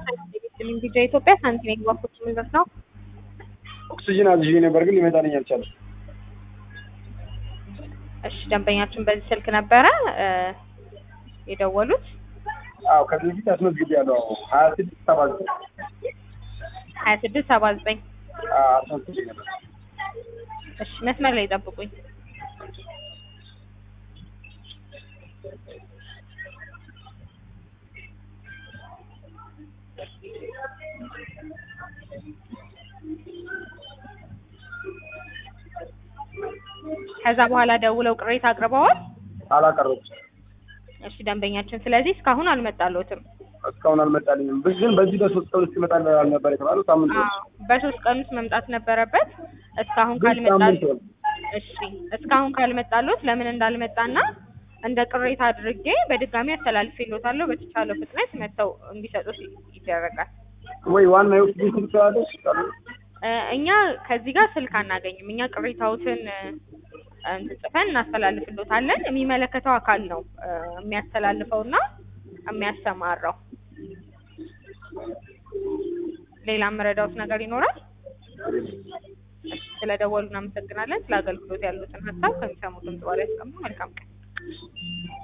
ቪዛ ኢትዮጵያ ሳንቲም የግባፎች ምንድን ነው? ኦክሲጅን አዝዤ ነበር ግን ሊመጣልኝ አልቻለም። እሺ ደንበኛችን በዚህ ስልክ ነበረ እ የደወሉት አዎ ከዚህ በፊት አስመዝግቤያለሁ። ሀያ ስድስት ሰባ ዘጠኝ ሀያ ስድስት ሰባ ዘጠኝ አስመዝግቤ ነበር። እሺ መስመር ላይ ጠብቁኝ። ከዛ በኋላ ደውለው ቅሬታ አቅርበዋል። አላቀረብኩም። እሺ ደንበኛችን ስለዚህ እስካሁን አልመጣልዎትም። እስካሁን አልመጣልኝም። ብ- ግን በዚህ በሶስት ቀን ውስጥ ይመጣል አልነበር የተባለው? ሳምንት ሆነ። አዎ በሶስት ቀን ውስጥ መምጣት ነበረበት። እስካሁን ግን ካልመጣል ሳምንት ሆነ። እሺ እስካሁን ካልመጣልዎት ለምን እንዳልመጣና እንደ ቅሬታ አድርጌ በድጋሚ አስተላልፌልዎታለሁ። በተቻለው ፍጥነት መጥተው እንዲሰጡት ይደረጋል። ወይ ዋና የኦክሲጅን ስልክ ስላለሽ እ እኛ ከዚህ ጋር ስልክ አናገኝም። እኛ ቅሬታዎትን እ እንትን ጽፈን እናስተላልፍልዎታለን። የሚመለከተው አካል ነው እ የሚያስተላልፈውና የሚያሰማራው። ሌላ የምረዳዎት ነገር ይኖራል? እሺ፣ ስለደወሉ እናመሰግናለን። ስለ አገልግሎት ያሉትን ሀሳብ ከሚሰሙት ድምጽ በኋላ ያስቀምጡ። መልካም ቀን።